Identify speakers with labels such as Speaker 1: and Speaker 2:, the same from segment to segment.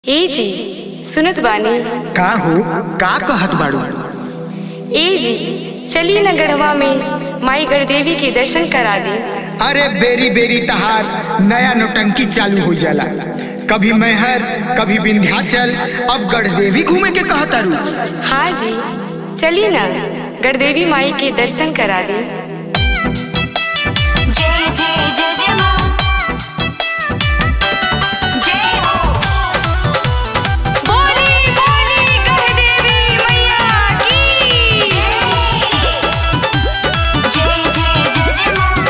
Speaker 1: ए जी सुनत बानी
Speaker 2: का हो का कहत बाड़ू
Speaker 1: ए जी चली न गढ़वा में माई गढ़देवी के दर्शन करा दी
Speaker 2: अरे बेरी बेरी तहार नया नौटंकी चालू हो जाला कभी मैहर कभी विंध्याचल अब गढ़देवी घूमे के कहतारू
Speaker 1: हाँ जी चली न गढ़देवी माई के दर्शन करा दी
Speaker 3: जय जय जय जय मां जय हो बोली बोली गढ़देवी मैया की जय जय जय जय मां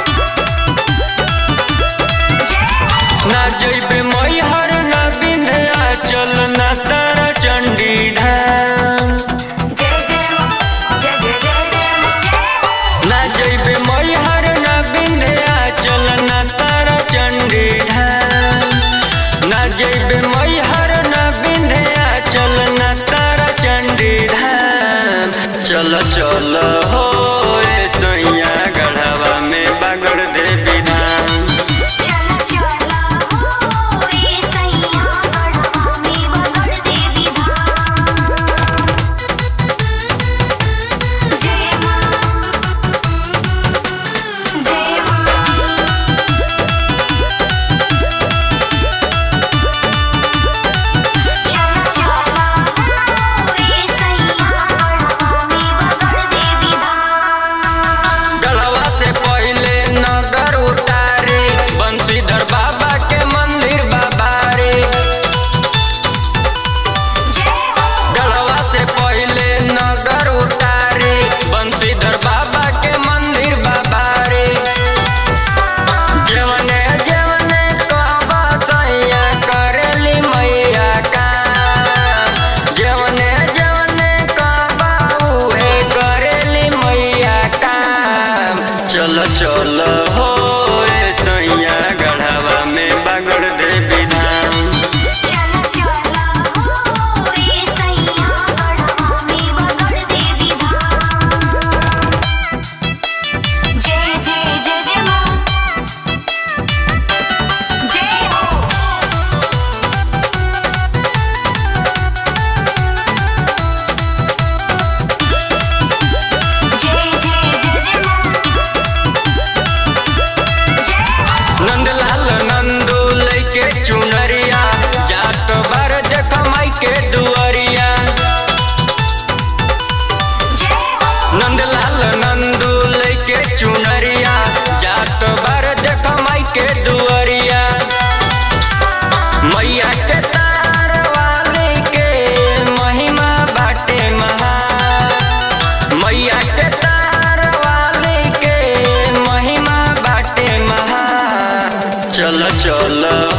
Speaker 3: जय हो
Speaker 4: ना जइबे मैहर ना विंध्याचल ना तारा चंडी धाम
Speaker 3: जय जय मां जय जय जय जय मां जय हो
Speaker 4: ना जइबे मैहर ना विंध्याचल ना तारा चंडी धाम ना जइबे मैहर ना विंध्याचल ना तारा चंडी धाम चल चल हो ए सैया गढ़वा में बागड़ देवी धाम
Speaker 3: चला चला हो रे सैया गढ़वा में बगड़ देवी धाम जय मां जय मां चला चला हो रे सैया गढ़वा में बगड़ देवी धाम
Speaker 4: गढ़वा से पहले नगर उतारे बंशीधर बाबा के मंदिर बाबा रे
Speaker 3: जय हो
Speaker 4: गढ़वा से पहले नगर उतारे बंशीधर बाबा के मंदिर बाबा रे जवने जवने कहबा सैया करेली मैया का जवने जवने कहबा उहे करेली मैया का चल चल हो ए सैया गढ़वा में बागड़ देवी धाम
Speaker 3: चला चला हो रे सैया गढ़वा में बगड़ देवी धाम जय जय जय जय मां जय हो जय जय जय जय मां जय हो
Speaker 4: नंदलाल नंदू लैके चुनरिया जात बार देख माई के दुआरिया
Speaker 3: जय हो
Speaker 4: नंदलाल नंदू लैके चुनरिया जात बार देख माई के दुआरिया मैया के तार वाली के महिमा बाटे महा मैया के तार वाली के महिमा बाटे महा चल चल